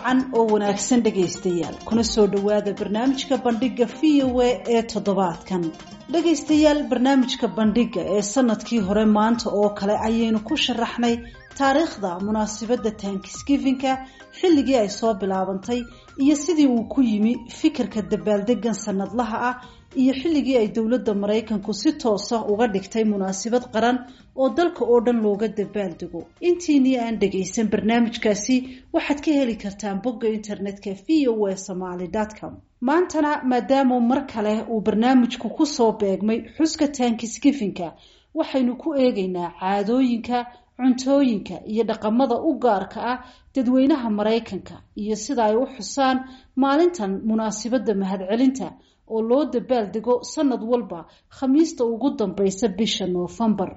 wacan oo wanaagsan dhegaystayaal kuna soo dhowaada barnaamijka bandhiga v o a ee toddobaadkan dhegaystayaal barnaamijka bandhiga ee sanadkii hore maanta oo kale ayaynu ku sharaxnay taariikhda munaasabadda tankisgifinka xilligii ay soo bilaabantay iyo sidii uu ku yimi fikirka dabaaldegan sanadlaha ah iyo xilligii ay dowladda maraykanku si toosa uga dhigtay munaasabad qaran oo dalka oo dhan looga dabaaldego intiinii aan dhagaysan barnaamijkaasi waxaad ka heli kartaan bogga internetka v o a somaly com maantana maadaama mar kale uu barnaamijku kusoo beegmay xuska tankisgifinka waxaynu ku eegaynaa caadooyinka cuntooyinka iyo dhaqamada u gaarka ah dadweynaha maraykanka iyo sida ay u xusaan maalintan munaasabadda mahadcelinta oo loo dabaaldego sanad walba khamiista ugu dambaysa bisha noofembar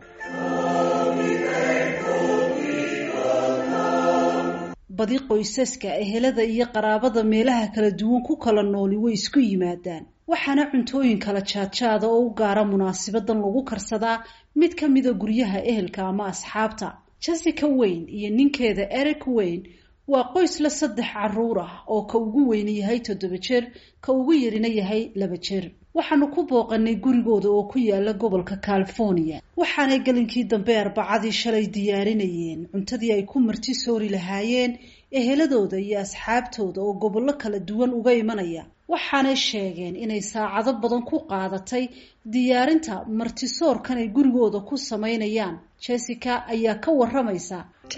badi qoysaska ehelada iyo qaraabada meelaha kala duwan ku kala nooli way isku yimaadaan waxaana cuntooyin kala jaadjaada oo u gaara munaasabadan lagu karsadaa mid ka mida guryaha ehelka ama asxaabta jessica wayne iyo ninkeeda eric wayne waa qoys la saddex caruur ah oo ka ugu weyni yahay toddoba jeer ka ugu yarina yahay laba jeer waxaanu ku booqanay gurigooda oo ku yaala gobolka california waxaanay gelinkii dambe arbacadii shalay diyaarinayeen cuntadii ay ku marti soori lahaayeen eheladooda iyo asxaabtooda oo gobollo kala duwan uga imanaya waxaanay sheegeen inay saacado badan ku qaadatay diyaarinta martisoorkan ay gurigooda ku samaynayaan jessica ayaa ka waramaysa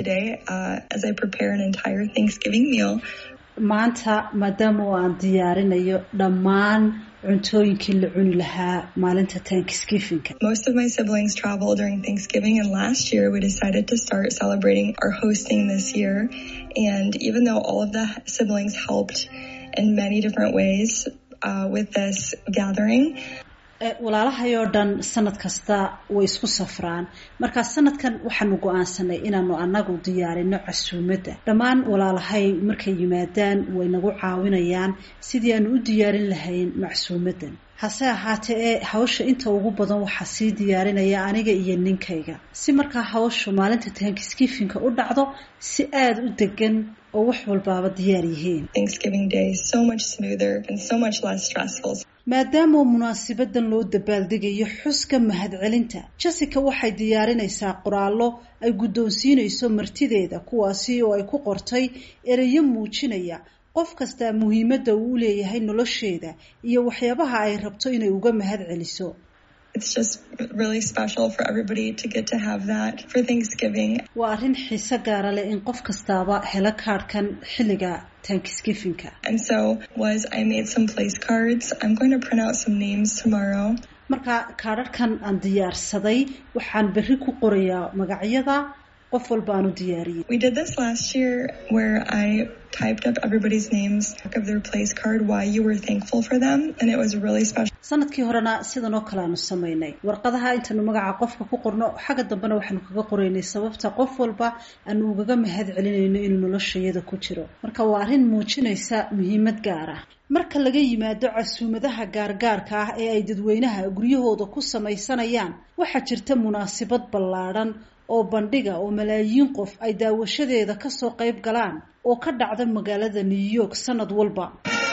maanta maadaama oo aan diyaarinayo dhammaan cuntooyinkii la cuni lahaa maalinta tankisgifinka Most of my siblings travel during Thanksgiving, and last year we decided to start celebrating our hosting this year. And even though all of the siblings helped in many different ways uh, with this gathering, walaalahay oo dhan sanad kasta way isku safraan markaa sanadkan waxaanu go-aansanay inaanu anagu diyaarino casuumadda dhammaan walaalahay markay yimaadaan way nagu caawinayaan sidii aanu u diyaarin lahayn macsuumaddan hase ahaatee ee hawsha inta ugu badan waxaa sii diyaarinaya aniga iyo ninkayga si markaa hawshu maalinta tankisgifinka u dhacdo si aada u degan oo wax walbaaba diyaar yihiin Thanksgiving Day is so much smoother and so much less stressful. maadaama munaasabadan loo dabaaldegayo xuska mahadcelinta jessica waxay diyaarinaysaa qoraallo ay guddoonsiinayso martideeda kuwaasi oo ay ku qortay ereyo muujinaya qof kastaa muhiimadda uu u leeyahay nolosheeda iyo waxyaabaha ay rabto inay uga mahad celiso It's just really special for everybody to get to have that for Thanksgiving. waa arrin xiise gaara leh in qof kastaaba helo kaadhkan xilliga tankisgifinka And so was I made some place cards. I'm going to print out some names tomorrow. marka kaadharhkan aan diyaarsaday waxaan berri ku qorayaa magacyada qof walba aan u diyaariyey We did this last year where I typed up everybody's names of their place card, why you were thankful for them, and it was really special. sanadkii horena sidan oo kale aanu samaynay warqadaha intaanu magaca qofka ku qorno xagga dambena waxaanu kaga qoraynay sababta qof walba aanu ugaga mahad celinayno inuu noloshayada ku jiro marka waa arrin muujinaysa muhiimad gaar ah marka laga yimaado casuumadaha gaargaarka ah ee ay dadweynaha guryahooda ku samaysanayaan waxaa jirta munaasabad ballaadhan oo bandhiga oo malaayiin qof ay daawashadeeda kasoo qayb galaan oo ka dhacda magaalada new york sanad walba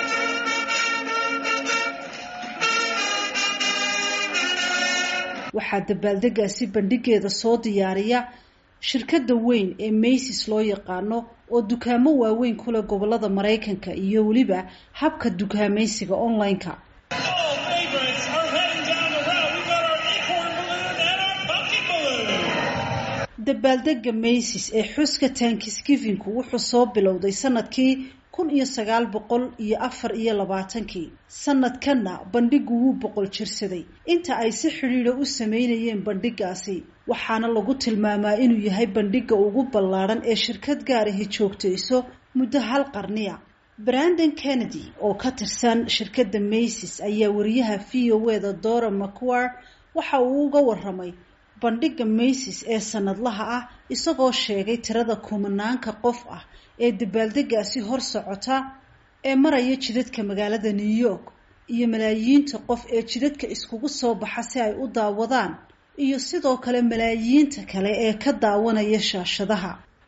waxaa dabaaldegaasi bandhigeeda soo diyaariya shirkadda weyn ee maysis loo yaqaano oo dukaamo waaweyn ku leh gobolada maraykanka iyo weliba habka dukaamaysiga online-ka All favorites are heading down the route. We've got our acorn balloon and our pumpkin balloon. dabaaldega maysis ee xuska tankisgivinku wuxuu soo bilowday sanadkii kun iyo sagaal boqol iyo afar iyo labaatankii sanadkanna bandhigu wuu boqol jirsaday inta ay si xidhiidha u sameynayeen bandhigaasi waxaana lagu tilmaamaa inuu yahay bandhiga ugu ballaadhan ee shirkad gaarahi joogtayso muddo hal qarniya brandon kennedy oo ka tirsan shirkadda maysis ayaa wariyaha v o eda dora macquar waxa uu uga waramay bandhiga maysis ee sanadlaha ah isagoo sheegay tirada kumanaanka qof ah ee dabaaldegaasi hor socota ee maraya jidadka magaalada new york iyo malaayiinta qof ee jidadka iskugu soo baxa si ay u daawadaan iyo sidoo kale malaayiinta kale ee ka daawanaya shaashadaha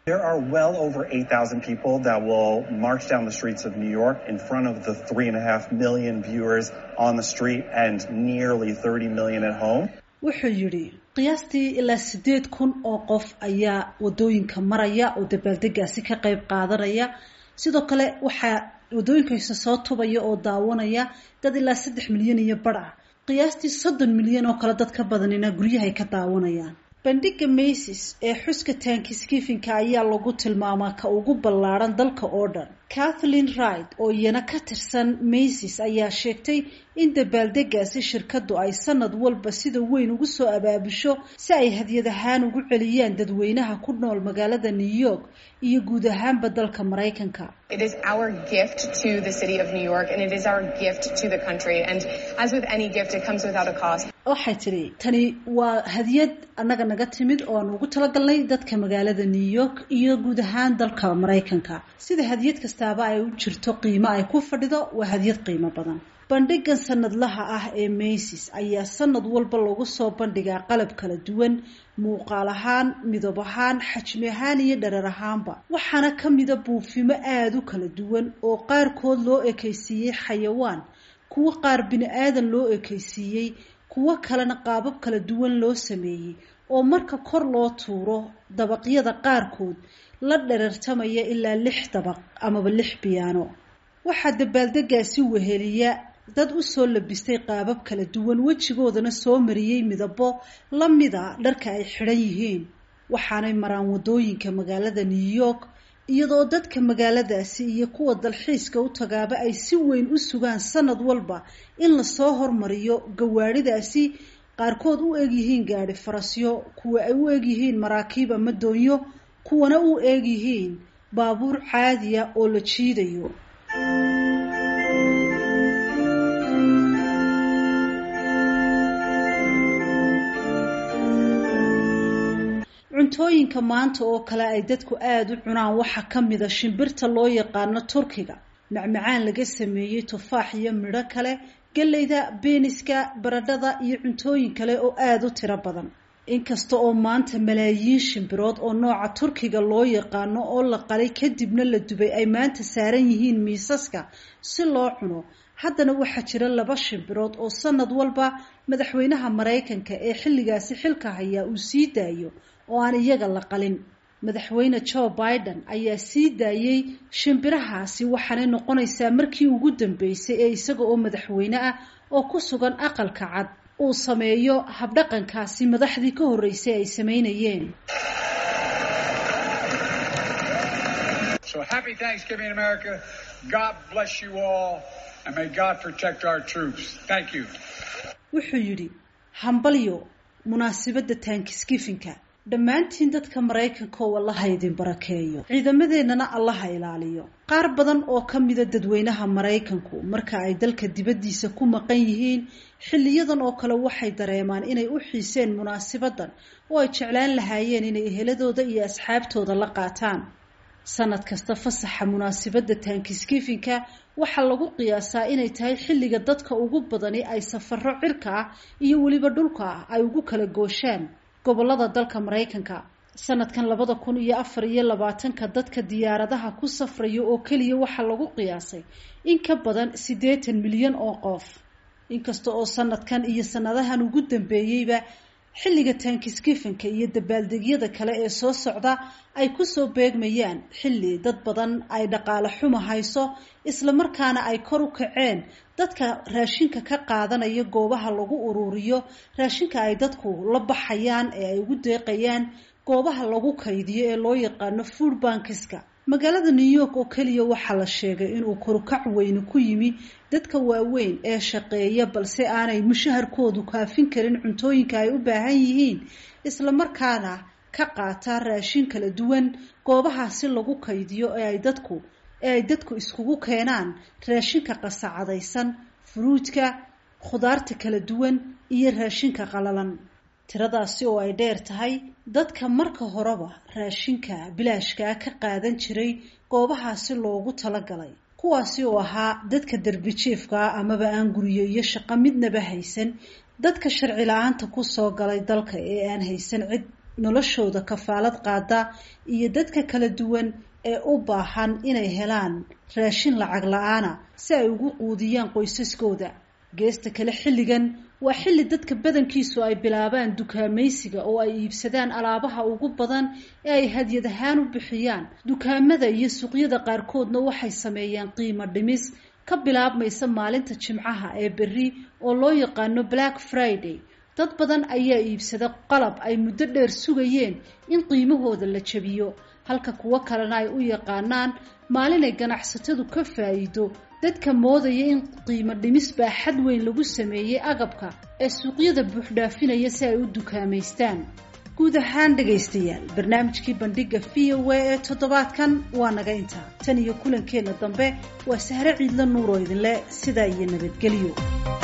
There are well over 8,000 people that will march down the streets of New York in front of the three and a half million viewers on the street and nearly 30 million at home. wuxuu yidhi qiyaastii ilaa siddeed kun oo qof ayaa waddooyinka maraya oo dabaaldegaasi ka qayb qaadanaya sidoo kale waxaa waddooyinkaisa soo tubaya oo daawanaya dad ilaa saddex milyan iyo badh ah qiyaastii soddon milyan oo kale dad ka badanina guryahay ka daawanayaan bandhiga macis ee xuska taankiskifinka ayaa lagu tilmaamaa ka ugu ballaadhan dalka oo dhan kathleen wright oo iyana ka tirsan macis ayaa sheegtay in dabaaldegaasi shirkadu ay sanad walba sida weyn ugu soo abaabusho si ay hadyad ahaan ugu celiyaan dadweynaha ku nool magaalada new york iyo guud ahaanba dalka maraykanka It is our gift to the city of New York and it is our gift to the country. And as with any gift, it comes without a cost. waxay tidhi tani waa hadiyad annaga naga timid oo aan ugu talagalnay dadka magaalada new york iyo guud ahaan dalka maraykanka sida hadiyad kastaaba ay u jirto qiimo ay ku fadhido waa hadiyad qiimo badan bandhigan sanadlaha ah ee macis ayaa sanad walba lagu soo bandhigaa qalab kala duwan muuqaal ahaan midab ahaan xajmi ahaan iyo dharar ahaanba waxaana ka mida buufimo aada u kala duwan oo qaarkood loo ekaysiiyey xayawaan kuwo qaar bini aadan loo ekaysiiyey kuwo kalena qaabab kala duwan loo sameeyey oo marka kor loo tuuro dabaqyada qaarkood la dherartamaya ilaa lix dabaq amaba lix biyaano waxaa dabaaldegaasi weheliya dad u soo labistay qaabab kala duwan wejigoodana soo mariyey midabo la mida dharka ay xidhan yihiin waxaanay maraan waddooyinka magaalada new york iyadoo dadka magaaladaasi iyo kuwa dalxiiska u tagaaba ay si weyn u sugaan sanad walba in lasoo hormariyo gawaadhidaasi qaarkood u egyihiin gaadhi farasyo kuwa ay u egyihiin maraakiib ama doonyo kuwana u egyihiin baabuur caadiya oo la jiidayo cuntooyinka maanta oo kale ay dadku aada u cunaan waxaa ka mida shimbirta loo yaqaano turkiga macmacaan laga sameeyey tufaax iyo midho kale galleyda beeniska baradhada iyo cuntooyin kale oo aada u tiro badan inkasta oo maanta malaayiin shimbirood oo nooca turkiga loo yaqaano oo la qalay kadibna la dubay ay maanta saaran yihiin miisaska si loo cuno haddana waxaa jira laba shimbirood oo sanad walba madaxweynaha maraykanka ee xilligaasi xilka hayaa uu sii daayo oo aan iyaga la qalin madaxweyne joe biden ayaa sii daayey shimbirahaasi waxaanay noqonaysaa markii ugu dambeysay ee isaga oo madaxweyne ah oo ku sugan aqalka cad uu sameeyo habdhaqankaasi madaxdii ka horreysay ay sameynayeen So happy Thanksgiving, America. God bless you all, and may God protect our troops. Thank you. wuxuu yidhi hambalyo munaasabadda taankiskifinka dhammaantiin dadka maraykanka oo allaha idin barakeeyo ciidamadeennana allaha ilaaliyo qaar badan oo ka mida dadweynaha maraykanku marka ay dalka dibaddiisa ku maqan yihiin xilliyadan oo kale waxay dareemaan inay u xiiseen munaasabaddan oo ay jeclaan lahaayeen inay eheladooda iyo asxaabtooda la qaataan sanad kasta fasaxa munaasabadda taankiskifinka waxaa lagu qiyaasaa inay tahay xilliga dadka ugu badani ay safaro cirka ah iyo weliba dhulka ah ay ugu kala gooshaan gobolada dalka maraykanka sanadkan labada kun iyo afar iyo labaatanka dadka diyaaradaha ku safraya oo keliya waxaa lagu qiyaasay in ka badan siddeetan milyan oo qof inkasta oo sanadkan iyo sanadahan ugu dambeeyeyba xilliga taankiskifinka iyo dabaaldegyada kale ee soo socda ay kusoo beegmayaan xilli dad badan ay dhaqaale xuma hayso islamarkaana ay kor u kaceen dadka raashinka ka qaadanaya goobaha lagu ururiyo raashinka ay dadku la baxayaan ee ay ugu deeqayaan goobaha lagu kaydiyo ee loo yaqaano food bankiska magaalada new york oo keliya waxaa la sheegay inuu korukac weyne ku yimi dadka waaweyn ee shaqeeya balse aanay mushaharkoodu kaafin karin cuntooyinka ay u baahan yihiin islamarkaana ka qaata raashin kala duwan goobahaasi lagu kaydiyo ee ay dadku ee ay dadku iskugu keenaan raashinka qasacadaysan furuudka khudaarta kala duwan iyo raashinka qalalan tiradaasi oo ay dheer tahay dadka marka horeba raashinka bilaashkaa ka qaadan jiray goobahaasi loogu talagalay kuwaasi oo ahaa dadka darbijiifkaa amaba aan guryo iyo shaqo midnaba haysan dadka sharci la-aanta kusoo galay dalka ee aan haysan cid noloshooda kafaalad qaada iyo dadka kala duwan ee u baahan inay helaan raashin lacag la-aana si ay ugu quudiyaan qoysaskooda geesta kale xilligan waa xilli dadka badankiisu ay bilaabaan dukaamaysiga oo ay iibsadaan alaabaha ugu badan ee ay hadyad ahaan u bixiyaan dukaamada iyo suuqyada qaarkoodna waxay sameeyaan qiimo dhimis ka bilaabmaysa maalinta jimcaha ee berri oo loo yaqaano black friday dad badan ayaa iibsada qalab ay muddo dheer sugayeen in qiimahooda la jabiyo halka kuwo kalena ay u yaqaanaan maalinay ganacsatadu ka faa'iido dadka moodaya in qiimo dhimis baa xad weyn lagu sameeyey agabka ee suuqyada buuxdhaafinaya si ay u dukaamaystaan guud ahaan dhegaystayaal barnaamijkii bandhiga v o a ee toddobaadkan waa naga intaa tan iyo kulankeenna dambe waa sahre ciidla nuur oo idinle sidaa iyo nabadgelyo